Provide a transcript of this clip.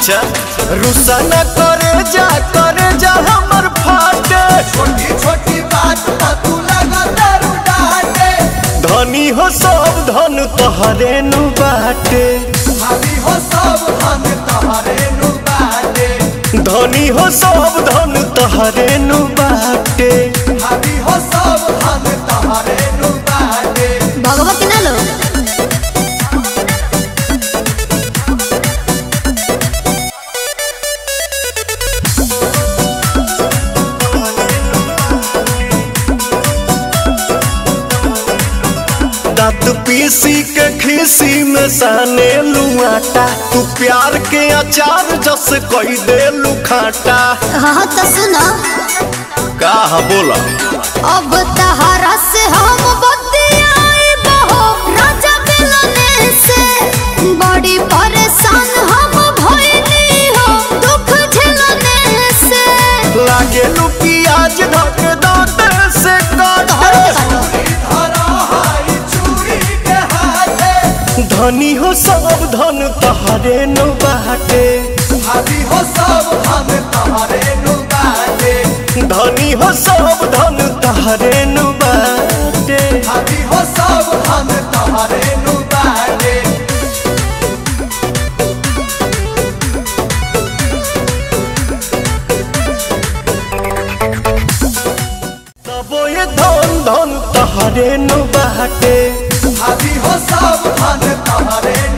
अच्छा रुसा न करे जा करे जा हमर फाटे छोटी छोटी बात पर तू लगा दारू डाटे धनी हो सब धन तोहरे नु बाटे भाभी हो सब हम तोहरे नु बाटे धनी हो सब धन तोहरे नु बाटे भाभी हो सब हम तोहरे नु बाटे भगवती ना लो दांत पीसी के खीसी में साने लुआटा तू प्यार के अचार जस कोई दे लुखाटा हाँ तो सुनो का बोला अब तहरा से हम बतियाई बहो राजा मिलने से बड़ी परेशान हम भइली हो दुख झेलने से लागे लू प्याज धक दांत से काट धरा हाई चूड़ी के हाथे धनी हो सब धन तहरे नु बाटे भाभी हो सब हम तोहरे नु बाटे धनी हो सब धन तहरे नु बाटे भाभी हो सब हम तोहरे नु बाटे तबो ये धन धन तहरे नु बाटे भाभी हो सब हम तोहरे